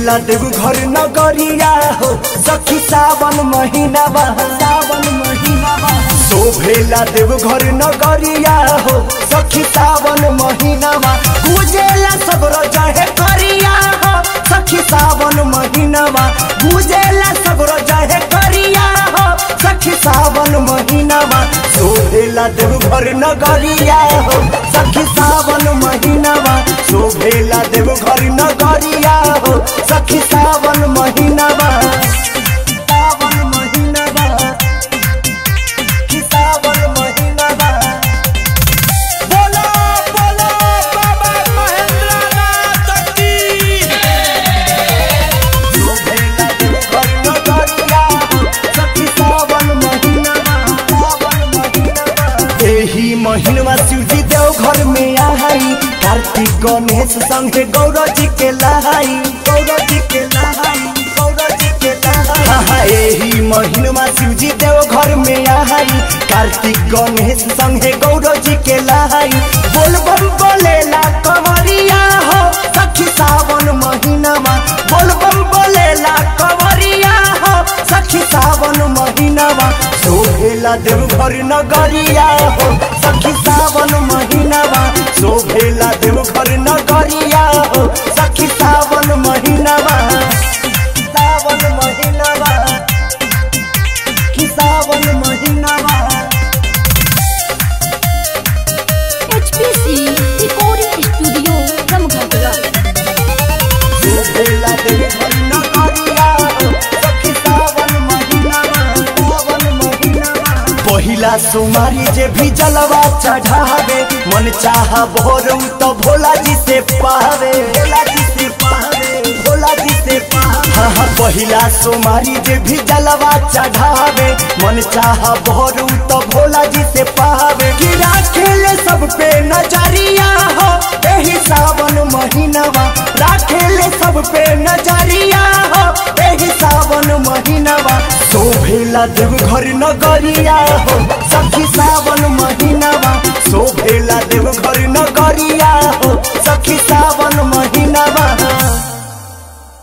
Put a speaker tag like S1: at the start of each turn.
S1: शोभेला देव घर नगरिया हो सखी सावन महीना बा सावन महीना बा शोभेला देव घर नगरिया हो सखी सावन महीना बा गुजेला सगरो जहे करिया हो सखी सावन महीना बा गुजेला सगरो जहे करिया हो सखी सावन महीना बा शोभेला देव घर नगरिया हो सखी सावन महीना बा शोभेला देव घर नगरिया हो सखी सावन महीना बा सावन महीना बा कि सावन महीना बा
S2: बोलो बोलो बाबा महेंद्रनाथ की
S1: शोभेला देव घर नगरिया हो सखी सावन महीना बा सावन महीना बा एही महीनवा शिवजी देव घर में आई कार्तिक गणेश संगे गौरव जी के लहाई गौरव जी के लहाई गौरव जी के लहाई हाँ, हाँ, एही महीनवा शिवजी देव घर में आई कार्तिक गणेश संगे गौरव जी के लहाई बोल बम बोलेला कंवरिया हो सखी सावन महीनावा बोल बम बोलेला कंवरिया हो सखी सावन महीनावा शोभेला देव घर नगरिया हो सखी सावन महीनावा शोभेला देव घर नगरिया हो सखी सावन महीनावा सावन महीनावा कि सावन महीनावा
S3: HPC Recording Studio Ramghagara.
S1: शोभेला देव घर नगरिया हो सखी सावन महीनावा सावन महीनावा पहिला सोमारी जे भी जलवा चढ़ावे मन चाह भोरू तो भोला जी से पावे भोला जी से पावे भोला जी से पावे हाँ हाँ पहिला सोमारी जे भी जलवा चढ़ावे मन चाह भोरू तो भोला जी से पावे कि राखेले सब पे नजरिया हो एही सावन महीनावा राखेले सब पे नजरिया हो एही सावन महीनावा शोभेला देव घर नगरिया हो सखी सावन महीनावा शोभेला देव घर नगरिया हो